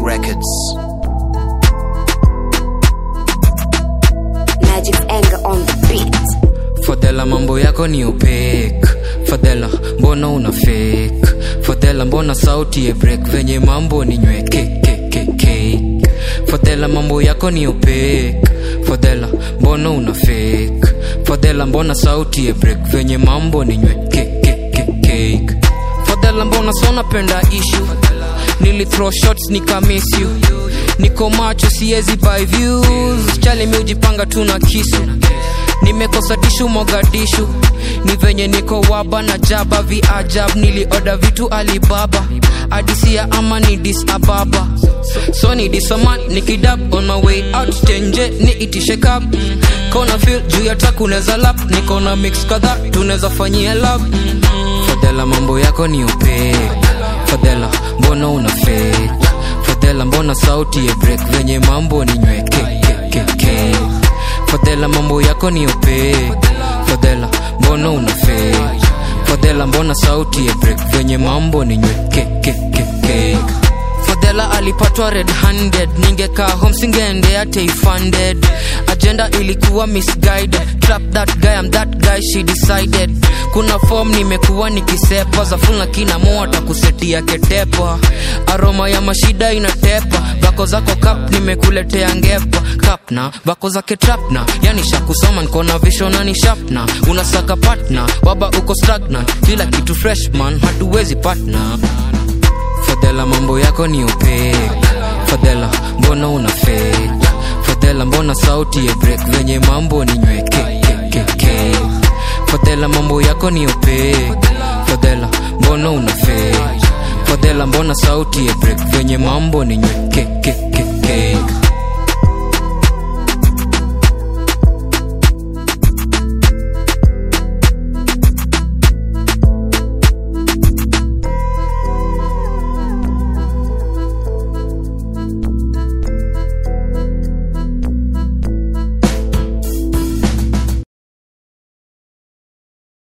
Records. Magic's anger on the beat. fadhela mambo yako ni opek fadhela mbona una fake fadhela mbona sauti ya break venye mambo ni nywekekekeke fadhela mambo yako ni opek fadhela mbona una fake fadhela mbona sauti ya break venye mambo ni nywekekekeke fadhela mbona sona penda ishu nili throw shots nikamiss you niko macho siezi buy views chali mi ujipanga tu na kisu nimekosa tishu mogadishu ni venye niko waba na jaba viajab nilioda vitu alibaba adisia ama ni dis ababa so ni disaman nikidab on my way out tenje ni itishe kap kona fil juu ya takuneza lap nikona mix kadha tunaweza fanyia lab fadhela mambo yako ni upek fadhela mbona una fake fadhela mbona sauti ya break venye mambo ni nywekekekeke fadhela mambo yako ni opek fadhela mbona una fake fadhela mbona sauti ya break venye mambo ni nywekekekeke fadhela alipatwa red handed ningekaa home singeendea funded agenda ilikuwa misguided trap that guy I'm that guy she decided kuna form nimekuwa nikisepa za full na kina mo atakusetia ketepa aroma ya mashida inatepa vako zako kap nimekuletea ngepa kapna vako zake trapna yani shakusoma nkona vishona ni shapna unasaka patna waba uko stagnant kila kitu freshman hatuwezi patna fadhela mambo yako ni opek fadhela mbona una fake fadhela mbona sauti ya break venye mambo ni nywekekekeke fadhela mambo yako ni opek fadhela mbona una fake fadhela mbona sauti ya break venye mambo ni nywekekekeke